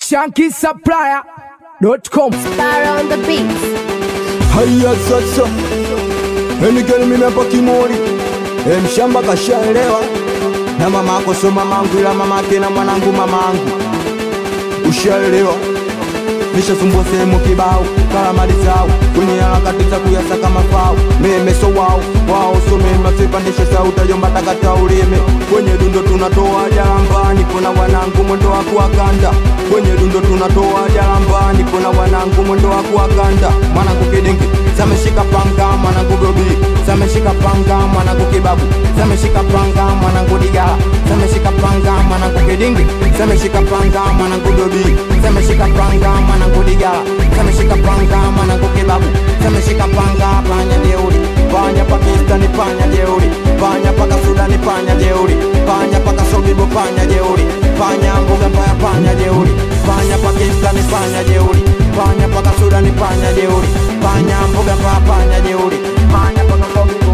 shankisupplier.com. Star on the beats. Haya sasa, enigeni mimi hapa Kimori, e, mshamba kashaelewa na mama ako so mamangu, ila mamake na mwanangu mamangu, ushaelewa nishasumbua sehemu kibao karamali zao kwenye harakati za kuyasaka mafao meme so wao wao so mema sipandishe sauti yomba takata ulime kwenye dundo tunatoa jalambani kuna wanangu mwendo wa kuwakanda kwenye dundo tunatoa jalambani kuna wanangu mwendo wa kuwakanda mwanangu kidingi sameshika panga mwanangu gobi sameshika panga mwanangu kibabu sameshika panga mwanangu digala sameshika panga mwanangu kidingi sameshika panga mwanangu gobi sameshika panga mwanangu digala sameshika panga mwanangu kibabu sameshika panga panya jeuri panya pakistani panya jeuri panya paka sudani panya jeuri panya paka sobibo panya jeuri panya mbuga mbaya panya jeuri panya pakistani panya jeuri panya paka sudani panya jeuri panya mbuga mbaya panya jeuri panya paka sobibo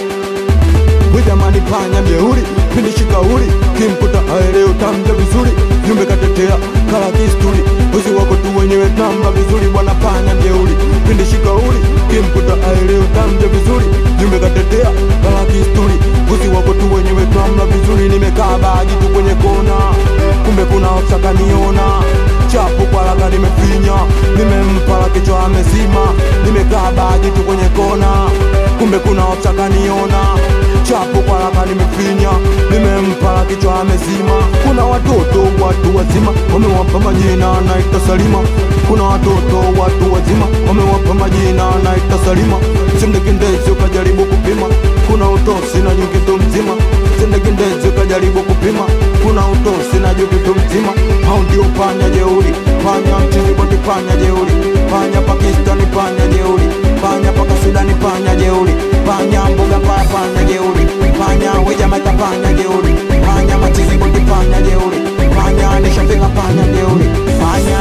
Jamani panya mjeuri, pindi shikauri, kimkuta aeleo tamja vizuri, jumbe katetea kala kisturi, uzi wako tu wenyewe tamba vizuri, bwana panya mjeuri, pindi shikauri, kimkuta aeleo tamja vizuri, jumbe katetea kala kisturi, uzi wako tu wenyewe tamba vizuri, nimekaa baji tu kwenye kona, kumbe kuna osaka niona chapu kwa laga nimefinya, nimempala kichwa amezima, nimekaa baji tu kwenye kona, kumbe kuna osaka niona chapu kwa laka nimefinya, nimempala kichwa amezima. Kuna watoto watu wazima wamewapa majina naita Salima. Kuna watoto watu wazima wamewapa majina naita Salima. Sindekindezi ukajaribu kupima, kuna utosi na nyukitu mzima. Sindekindezi ukajaribu kupima, kuna utosi na nyukitu mzima. Hao ndio panya jeuri, panya mchizi boti, panya jeuri, panya Pakistani, panya jeuri, panya paka Sudani, panya jeuri, panya mbuga mbaya, panya jeuri, panya wejamaika, panya jeuri, panya machizi boti, panya jeuri, panya nishafika, panya jeuri, panya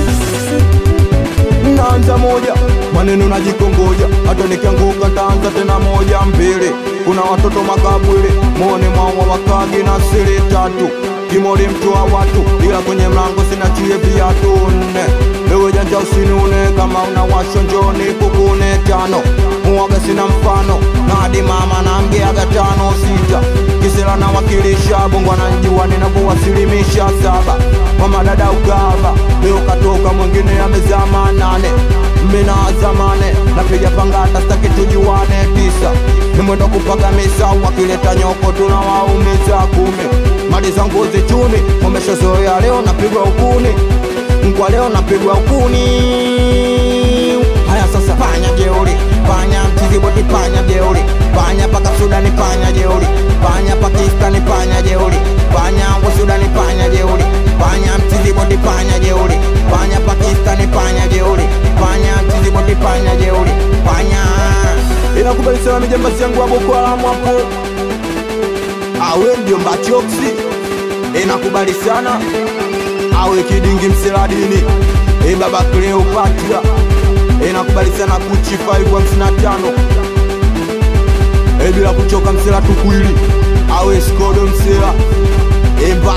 naanza moja maneno najikongoja, hata nikianguka taanza tena moja mbili. Kuna watoto makabwili mone mwawa wakagi na siri tatu kimori mtu wa watu, ila kwenye mlango sina chie viatu nne. Ewe janja usinune, kama una washo njoni kukune tano. Muwaga sina mfano, na hadi mama na mgeaga tano sita. Kisela na wakilisha bongo ananjua ninavyowasilimisha saba. Mama dada ugava, leo katoka mwingine amezama nane mina zamane napiga pangata staki tujuane tisa nimwenda kupaga misa wakileta nyoko tunawaumiza kumi mali za ngozi chuni wameshazoea leo napigwa ukuni kwa leo napigwa ukuni haya sasa panya jeuri panya mchizi boti panya jeuri panya paka sudani panya jeuri panya pakistani panya jeuri panya wa sudani panya jeuri panya mchizi boti panya jeuri panya pakistani panya jeuri panya mchizi boti panya jeuri panya inakubali sana mijambasi yangu wa Boko Haram hapo awe ndio mbachoksi inakubali sana awe kidingi mseladini e baba Cleopatra inakubali sana kuchi 555 e bila kuchoka msela tukwili awe skodo msela e